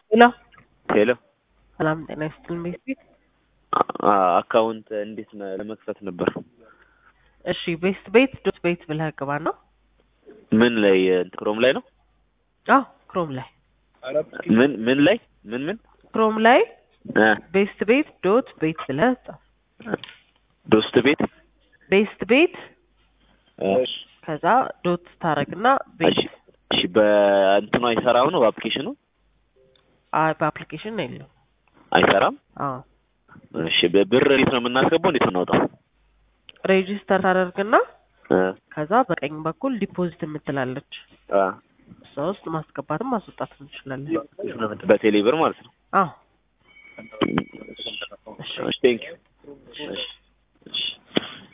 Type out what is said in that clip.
ሄሎ ሄሎ ሰላም ጤና ይስጥልን ቤስት አ- አካውንት እንዴት ነ- ለመክፈት ነበር? እሺ ቤስት ቤት ዶት ቤት ብለህ ግባ ነው ምን ላይ ክሮም ላይ ነው? አዎ ክሮም ላይ ምን ምን ላይ ምን ምን ክሮም ላይ እ ቤስት ቤት ዶት ቤት ብለህ ጻፍ ዶስት ቤት ቤስት ቤት እ ከዛ ዶት ታረግና እሺ ቤት እሺ በእንትኑ አይሰራም ነው በአፕሊኬሽኑ አይ በአፕሊኬሽን ነው የለው አይሰራም። አዎ እሺ በብር እንዴት ነው የምናስገባው? እንዴት ነው እናውጣው? ሬጂስተር ታደርግና እ ከዛ በቀኝ በኩል ዲፖዚት የምትላለች አ እሷ ውስጥ ማስገባትም ማስወጣት እንችላለን በቴሌ ብር ማለት ነው። አዎ እሺ ቴንክ ዩ። እሺ እሺ